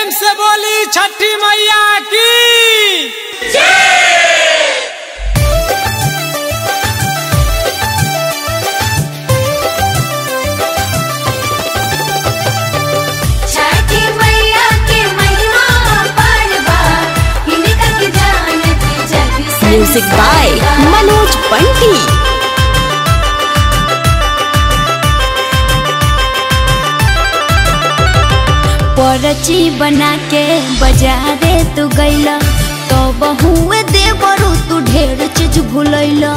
प्रेम से बोली छठी मैया की छठी मैया के महिमा अपार बा हिनका के जानत जग म्यूजिक बाय मनोज बंटी परची बना के बाजारे तू गैला तो बहुए देवरू तू ढेर चीज भूलैला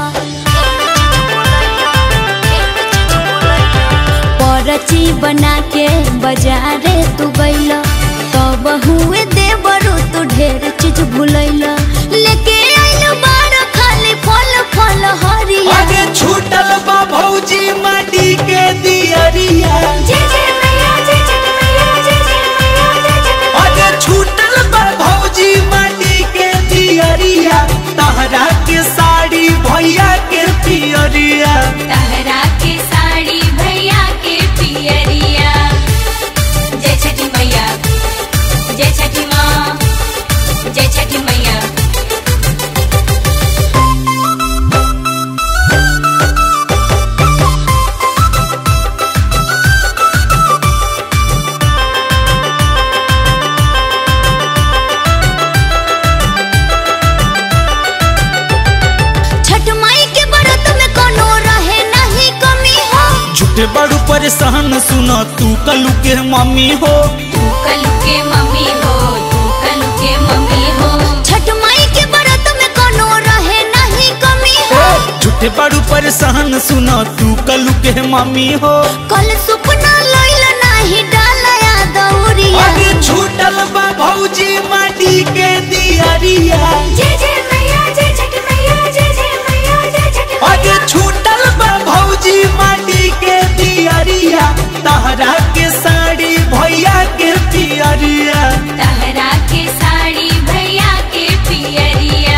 परची बना के बाजारे तू गैला तो बहुए देवरू तू ढेर चीज भूलैला लेके आइल बार खाली फल फल हरिया आगे छूटल बा भौजी माटी के दियरिया जय जय मैया जय जय मैया जय जय मैया जय जय आगे छूटल बा भौजी माटी के दियरिया तहरा के साड़ी भैया के पियरिया तहरा के साड़ी भैया के पियरिया जय छठी मैया जय छठी माँ जय छठी मैया छठ माई के व्रत में कोनो रहे नहीं कमी हो झूठे बड़ू परेशान सुना तू कलू के मम्मी हो तू कलू के मम्मी हो तू कलू के मम्मी हो छठ माई के व्रत में कोनो रहे नहीं कमी हो झूठे बड़ू परेशान सुना तू कलू के मम्मी हो कल सुपना लइल नहीं डालया दौरिया आगे छूटल बा भौजी माटी के दियरिया जय जय मैया जय छठी मैया जय जय मैया जय छठी आगे छूटल बा भौजी माटी के दियरिया तहरा के साड़ी भैया के पियरिया तहरा के साड़ी भैया के पियरिया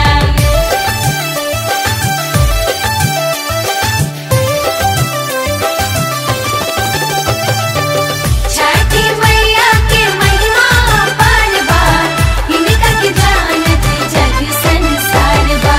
छठी मैया के महिमा अपार बा हिनका के जानत जग संसार बा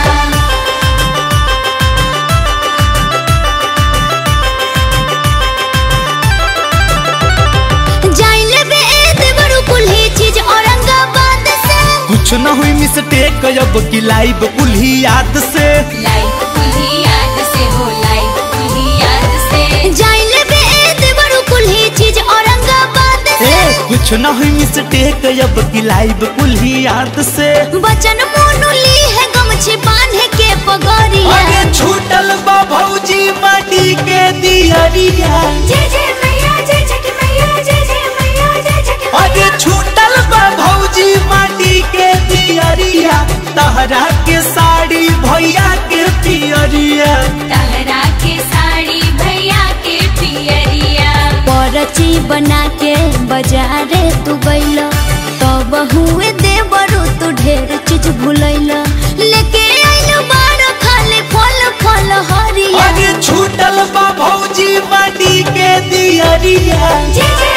जाइले बे ए देवरू कुल्ही चीज औरंगाबाद से कुछ न हुई मिस्टेक अब की लाइव कुल्ही याद से लाइफ कुल्ही याद से हो लाइफ कुल्ही याद से जाइले बे ए देवरू कुल्ही चीज औरंगाबाद ए, से कुछ न हुई मिस्टेक अब की लाइव कुल्ही याद से बचन मोनू ली है गमछी बांधे के पगड़िया आगे छूटल बा भौजी माटी के दियरिया जय जय मैया जय छठी मैया जय जय मैया जय छठी आगे छूटल बा भौजी माटी के दियरिया तहरा के साड़ी भैया के पियरिया तहरा के साड़ी भैया के पियरिया परची बना के बाजारे तू गैला तो बहुए देवरू तू ढेर चीज भूलैला लेके आइल बार खाली फल फल हरिया आगे छूटल बा भौजी माटी के दियरिया जय जय